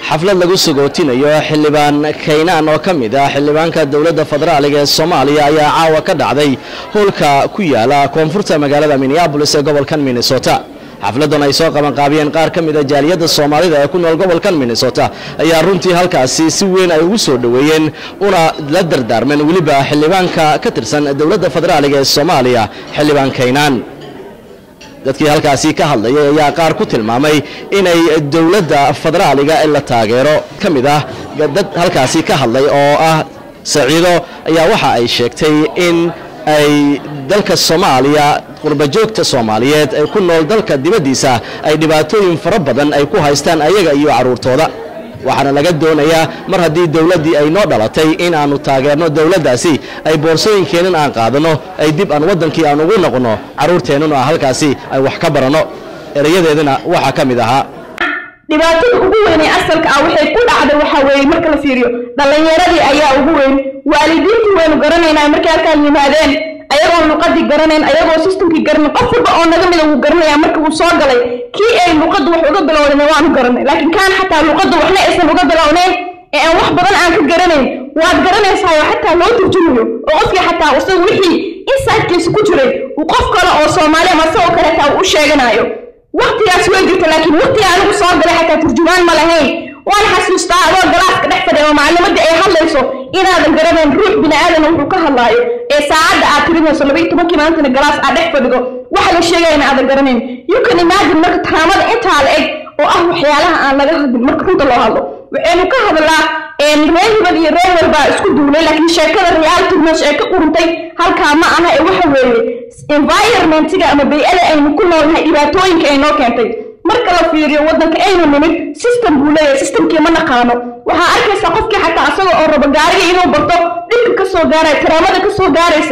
xaflad lagu sagootinayo xildhibaan kaynaan oo ka mid ah xildhibaanka dowladda federaaliga ee soomaaliya ayaa caawa ka dhacday howlka ku yaala koonfurta magaalada minneabolis ee gobolkan minnesota xafladan ay soo qabanqaabiyeen qaar ka mid a jaaliyadda soomaalida ee ku nool gobolkan minnesota ayaa runtii halkaasi si weyn ay ugu soo dhoweeyeen una la dardaarmeen weliba xildhibaanka ka tirsan dowladda federaaliga ee soomaaliya xildhibaan kaynaan dadkii halkaasi ka hadlayay ayaa qaar ku tilmaamay inay dowladda federaaliga la taageero ka mid ah dad halkaasi ka hadlay oo ah saciido ayaa waxa ay sheegtay in ay dalka soomaaliya qurbajoogta soomaaliyeed ee ku nool dalka dibaddiisa ay dhibaatooyin fara badan ay ku haystaan ayaga iyo carruurtooda waxaana laga doonayaa mar haddii dowladdii ay noo dhalatay in aanu taageerno dowladdaasi ay boorsooyinkeennan aan qaadanno ay dib aan waddankii aan ugu noqonno carruurteennuna halkaasi ay wax ka baranno erayadeedana waxaa ka mid ahaa dhibaatada ugu weyn ee asalka ah waxay ku dhacday waxa weeye marka la fiiriyo dhallinyaradii ayaa ugu weyn waalidiintii waynu garanaynaa markay halkaan yimaadeen ayagoo luqadii garanayn ayagoo systemkii garanayn qof walba oo naga mida wuu garanaya marka uu soo galay kii ay luqadda wax uga bilowdeen waanu garanay laakiin kaan xataa luqadda waxna aysan uga bilownayn ee aan wax badan aan ka garanayn waad garanaysaa oo xataa loo turjumayo oo qofkii xataa isagu wixii insidekiisa ku jiray uu qof kale oo soomaali ama isagoo kale xataa uu u sheeganayo waqtigaas way jirta laakiin waqtiga anigu soo galay xataa turjumaan ma lahayn waan xasuustaa adoo galaaska dhex fadhiya oo maclimadii ay hadlayso inaadan garanayn ruux bini aadan wuxuu ka hadlaayo ee saacadda aad tirinayso laba iyo tobankii maantana galaas aad dhex fadhido waxa la sheegayana aadan garanayn you can imagine marka taraamada intaa la eg oo ah waxyaalaha aan laga hadlin marka runta loo hadlo waxaynu ka hadlaa reer hibad iyo reer walbaa isku duulay laakiin sheekada reality meesha ay ka quruntay halkaa ma aha ee waxa weeye environmentiga ama bay-ada aynu ku noolnahay dhibaatooyinka ay noo keentay marka la fiiriyo waddanka aynu nimid system buu leeyahay systemkii ma naqaano waxaa arkaysaa qofkii xataa asaga oo rabo gaariga inuu barto dhibka ka soo gaaraya taraamada ka soo gaaraysa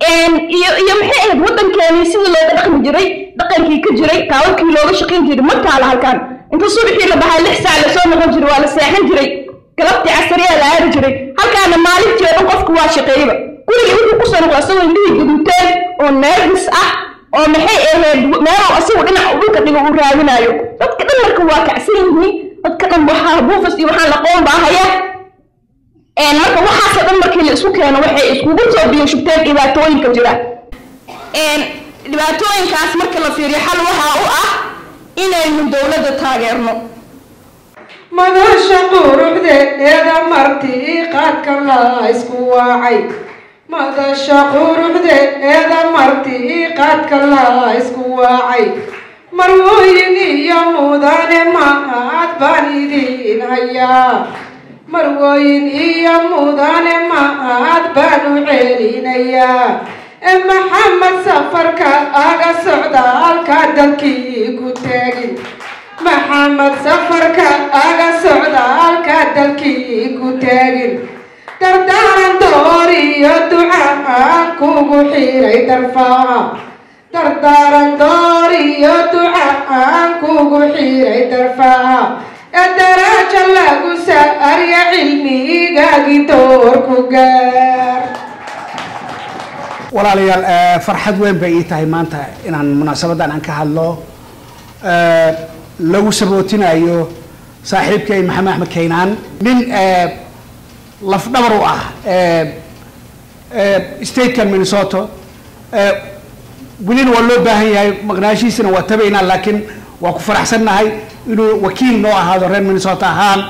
iyo iyo maxay ahayd waddankeeni sidii looga dhaqmi jiray dhaqankii ka jiray taawalkii looga shaqayn jiray ma taala halkaan inta subaxii la bahaa lix saac lasoo noqon jiray waa la seexan jiray galabtii casariyaa la aari jiray halkaana maalintii oo dhan qofku waa shaqeeyaba gurigii wuxuu kusoo noqday asagoo indhihii gaduuteen oo nervis ah oo maxay ahayd meeluu asigu dhinac dhulka dhigo uu raadinayo dadka dhan marka waa kacsan yihiin dadka dhan waxaa buufas iyo waxaan laqoon baa haya marka waxaasoo dhan markii la isku keeno waxay iskugu soo biyo shubteen dhibaatooyinka jira dhibaatooyinkaas marka la fiiriyo xal waxaa u ah inaynu dowladda taageerno madasha quruxdeeda martii qaadka la isku waacay madasha quruxdeeda martii qaadka la isku waacay marwooyin iyo mudane mahad baan idin hayaa marwooyin iyo mudane mahad baan u celinayaa ee maxamed safarka aga socda halkaa dalkii ku taagin maxamed safarka aga socda halkaa dalkii ku taagin dardaaran door iyo duca aan kugu xiray darfaa dardaaran door iyo duca aan kugu xiray darfaa ee daraaja lagu saarya cilmigaagii doorku gaar walaalayaal farxad weyn bay ii tahay maanta inaan munaasabadan aan ka hadlo lagu sabootinayo saaxiibkay maxamed axmed kaynaan nin lafdhabar u ah statekan minnesota welina waa loo baahan yahay maqnaashiisana waa tabaynaa laakiin waa ku faraxsannahay inuu wakiil noo ahaado reer minnesota ahaan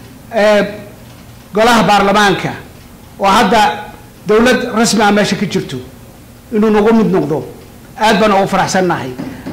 golaha baarlamaanka oo hadda dowlad rasmi ah meesha ka jirto inuu nagu mid noqdo aad baan ugu faraxsannahay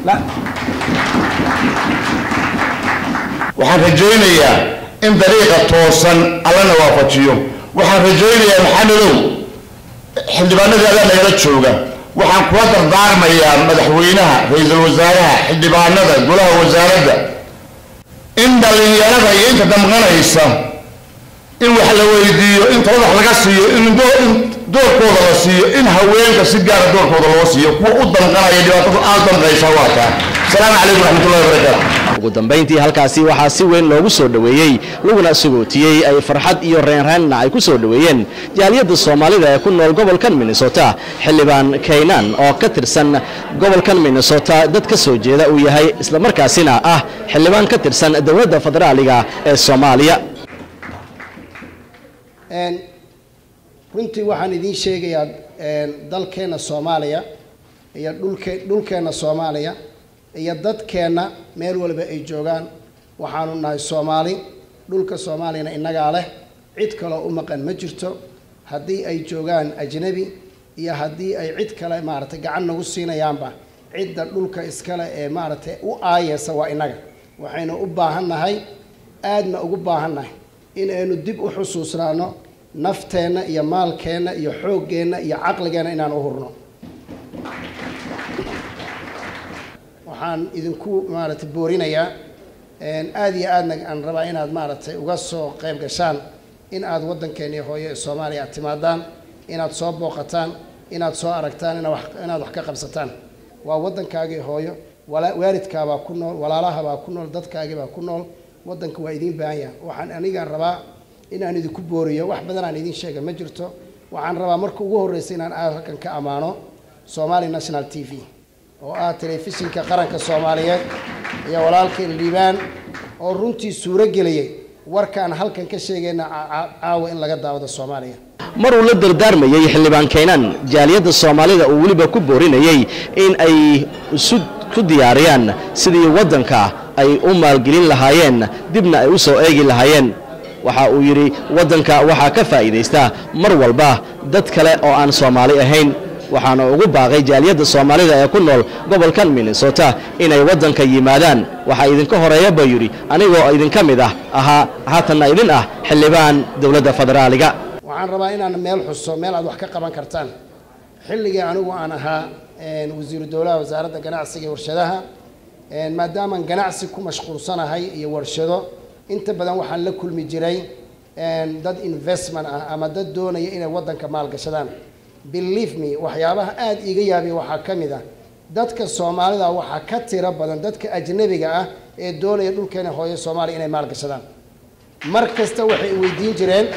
waxaan rajaynayaa in dariiqa toosan allana waafajiyo waxaan rajaynayaa maxamedow xildhibaanadii adaa nagala jooga waxaan kula dardaarmayaa madaxweynaha ra-iisul wasaaraha xildhibaanada golaha wasaaradda in dhallinyarada iyo inta damqanaysa in wax la weydiiyo in taladax laga siiyo in doorkooda la siiyo in haweenka si gaara doorkooda loo siiyo kuwa u damqanaya dhibaatada aad damqaysa waa taa asalaamu calaykum raxmatullahi wabarakaatu ugu dambayntii halkaasi waxaa si weyn loogu soo dhoweeyey laguna sugootiyey ay farxad iyo reenreenna ay ku soo dhoweeyeen jaaliyadda soomaalida ee ku nool gobolkan minnesota xildhibaan kaynan oo ka tirsan gobolkan minnesota dad ka soo jeeda uu yahay islamarkaasina ah xildhibaan ka tirsan dowladda federaaliga ee soomaaliya runtii waxaan idiin sheegayaa dalkeenna soomaaliya iyo dhulke dhulkeenna soomaaliya iyo dadkeenna meel waliba ay joogaan waxaanu nahay soomaali dhulka soomaaliyana innagaa leh cid kaloo u maqan ma jirto haddii ay joogaan ajnabi iyo haddii ay cid kale maaragtay gacan nagu siinayaanba cidda dhulka iskale ee maaragtay u aayeysa waa innaga waxaynu u baahannahay aadna ugu baahannahay in aynu dib u xusuusnaano nafteenna iyo maalkeenna iyo xooggeenna iyo caqligeenna inaan u hurno waxaan idinku maaragtay boorinayaa aada iyo aadna aan rabaa inaad maaragtay uga soo qayb gashaan in aad waddankeennii hooyo ee soomaaliya aad timaadaan inaad soo booqataan inaad soo aragtaan ina wax inaad wax ka qabsataan waa waddankaagii hooyo wala waalidkaabaa ku nool walaalahabaa ku nool dadkaagiibaa ku nool waddanka waa idiin baahan yaha waxaan anigaan rabaa inaan idinku booriyo wax badan aan idiin sheega ma jirto waxaan rabaa marka ugu horreysa inaan halkan ka ammaano somali national t v oo ah telefishinka qaranka soomaaliyeed iyo walaalkay liibaan oo runtii suuro geliyey warkaan halkan ka sheegayna caawa in laga daawado soomaaliya mar uu la dardaarmayey xildhibaan kaynan jaaliyadda soomaalida uu weliba ku boorinayey in ay isu ku diyaariyaan sidii waddanka ay u maalgelin lahaayeen dibna ay u soo eegi lahaayeen waxa uu yidhi waddanka waxaa ka faa'iidaysta mar walba dad kale oo aan soomaali ahayn waxaana ugu baaqay jaaliyadda soomaalida ee ku nool gobolkan minnesota inay waddanka yimaadaan waxaa idinka horeeya buu yidhi anigoo idinka mid ah ahaa haatanna idin ah xildhibaan dowladda federaaliga waxaan rabaa inaan meel xuso meel aad wax ka qaban kartaan xilligii anigu aan ahaa wasiiru dowlaha wasaaradda ganacsiga iyo warshadaha maadaamaan ganacsi ku mashquulsanahay iyo warshado inta badan waxaan la kulmi jiray dad investment ah ama dad doonaya inay waddanka maalgashadaan believe me waxyaabaha aada iiga yaabiya waxaa ka mid ah dadka soomaalida waxaa ka tiro badan dadka ajnabiga ah ee doonaya dhulkeena hooyo soomaaliya inay maalgashadaan mar kasta waxay weydiin jireen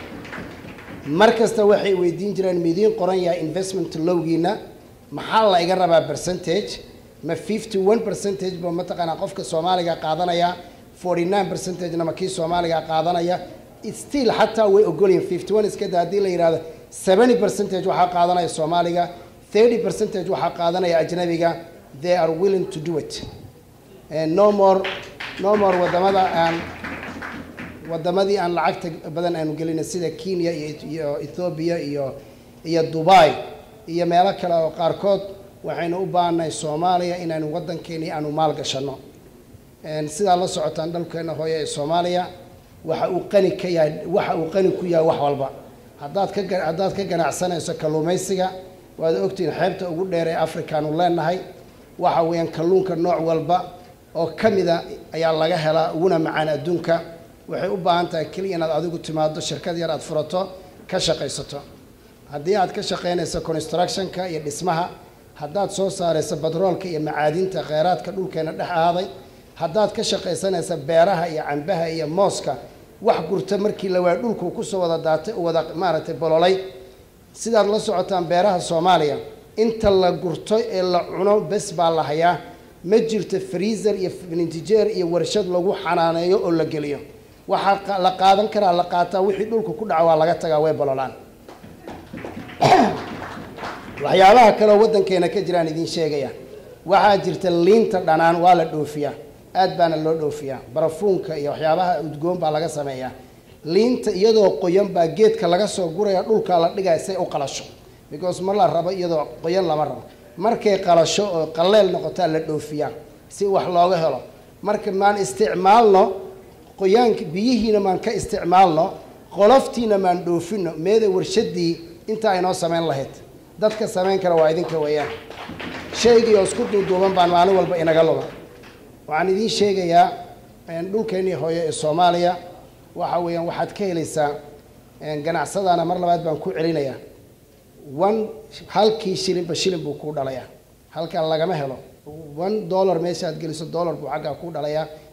mar kasta waxay weydiin jireen midiin qoran yahay investment lowgiina maxaa la iga rabaa percentage ma fifty one percentage ba mataqaanaa qofka soomaaliga qaadanaya forty nine percentagena ma kii soomaaliga qaadanaya still xataa way ogolyihin fifty one iskada haddii la yidhahdo seventy percentage waxaa qaadanaya soomaaliga thirty percentage waxaa qaadanaya ajnabiga they are willing to do it And no more no more wadamada aan wadamadii aan lacagta badan aanu gelina sida kenya iyo iyo ethoobia iyo iyo dubai iyo meelo kale oo qaarkood waxaynu u baahannahay soomaaliya inaanu waddankeeni aanu maalgashano sidaa la socotaan dhalkeena hooye ee soomaaliya waxa uu qani ka yahay waxa uu qani ku yahay wax walba haddaad ka ga- haddaad ka ganacsanayso kalluumaysiga waad ogtihiin xeebta ugu dheer ee afrikaanu leenahay waxa weeyaan kalluunka nooc walba oo ka mida ayaa laga helaa uguna macaan adduunka waxay u baahan tahay keliya inaad adigu timaado shirkad yar aad furato ka shaqaysato haddii aad ka shaqaynayso constructionka iyo dhismaha haddaad soo saarayso batroolka iyo macaadinta kheyraadka dhulkeena dhex ahaaday haddaad ka shaqaysanayso beeraha iyo cambaha iyo mooska wax gurta markii la waaya dhulku kusoo wada daatay u wada maaragtay bololay sidaad la socotaan beeraha soomaaliya inta la gurto ee la cuno bes baa la hayaa ma jirto freezer iyo nintijeer iyo warshad lagu xanaaneeyo oo la geliyo waxaa qa- la qaadan karaa la qaataa wixii dhulka ku dhaca waa laga tagaa way bololaan waxyaabaha kaleoo waddankeena ka jiraan idiin sheegaya waxaa jirta liinta dhanaan waa la dhoofiyaa aad baana loo dhoofiyaa barafuunka iyo waxyaabaha udgoon baa laga sameeyaa liinta iyadoo qoyan baa geedka laga soo guraya dhulka la dhigaya say u qalasho because ma la rabo iyadoo qoyan lama rabo markay qalasho oo qaleel noqotaa la dhoofiyaa si wax looga helo marka maan isticmaalno qoyaanka biyihiina maan ka isticmaalno qoloftiina maan dhoofino meeda warshadii intaa inoo samayn lahayd dadka samayn kara waa idinka weeyaan shaygii oo isku duuduuban baan maalin walba inaga luga waxaan idiin sheegayaa een, dhulkeennii hooyo ee soomaaliya waxa weeyaan waxaad ka helaysaa een, ganacsadaana mar labaad baan ku celinayaa one halkii shilinba shilin buu kuu dhalayaa halkan lagama helo one dollar meesha aad geliso dollar buu xaggaa kuu dhalayaa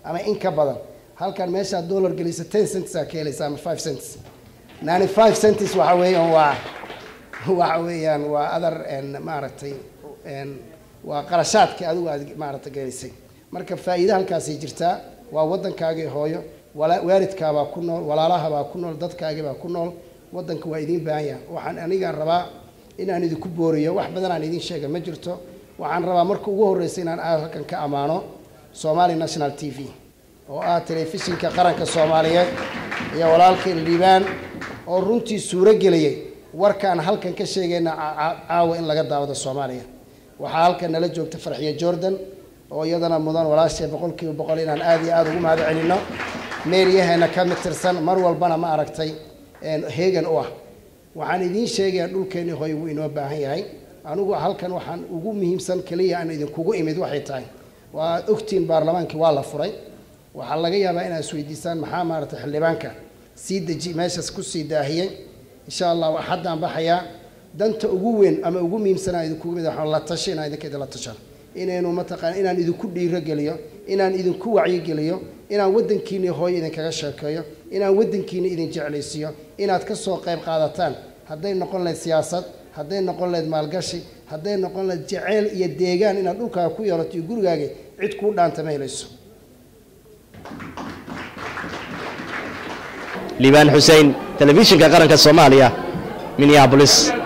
ama in ka badan halkan meeshaad dollar gelisa ten cents aa ka helaysa ama five cents ninety five cents waxa weeyaan waa waxa weeyaan waa adar maaragtay waa qarashaadka adigu aad maaragtay gelisay marka faa'iida halkaasay jirtaa waa waddankaagii hooyo wala- waalidkaabaa ku nool walaalahabaa ku nool dadkaagibaa ku nool waddanka waa idiin baahan yahay waxaan anigaan rabaa inaan idinku booriyo wax badan aan idiin sheega ma jirto waxaan rabaa marka ugu horreysa inaan aad halkan ka ammaano somali national t v oo ah telefishinka qaranka soomaaliyeed iyo walaalkay liibaan oo runtii suuro geliyey warkaan halkan ka sheegayna ca- ca- caawa in laga daawado soomaaliya waxaa halkan nala joogta farxiyo jordan oo iyadana mudan walaashay boqol kiiba boqol inaan aada iyo aada ugu mahad celino meeryaheena ka mid tirsan mar walbana ma aragtay heegan u ah waxaan idiin sheegayaa dhulkeenii hooy wuu inoo baahan yahay anigu halkan waxaan ugu muhiimsan keliya aan idinkugu imid waxay tahay waa ogtiin baarlamaankii waa la furay waxaa laga yaabaa inaad isweydiisaan maxaa maaragtay xildhibaanka sii deji meeshaas kusii daahiyey insha allah axaddaan baxayaa danta ugu weyn ama ugu muhiimsan aan idinkugu mid waxaan la tashi inaan idinka idinla tashan inaynu mataqaan inaan idinku dhiirogeliyo inaan idinku wacyigeliyo inaan waddankiini hooyo idinkaga sheekeeyo inaan waddankiini idin jeclaysiiyo inaad ka soo qayb qaadataan hadday noqon lahayd siyaasad hadday noqon lahayd maalgashi hadday noqon lahayd jeceyl iyo deegaan inaad dhulkaaga ku yeelato iyo gurigaaga cid kuu dhaanta ma helayso liibaan xussein telefishinka qaranka soomaaliya minneabolis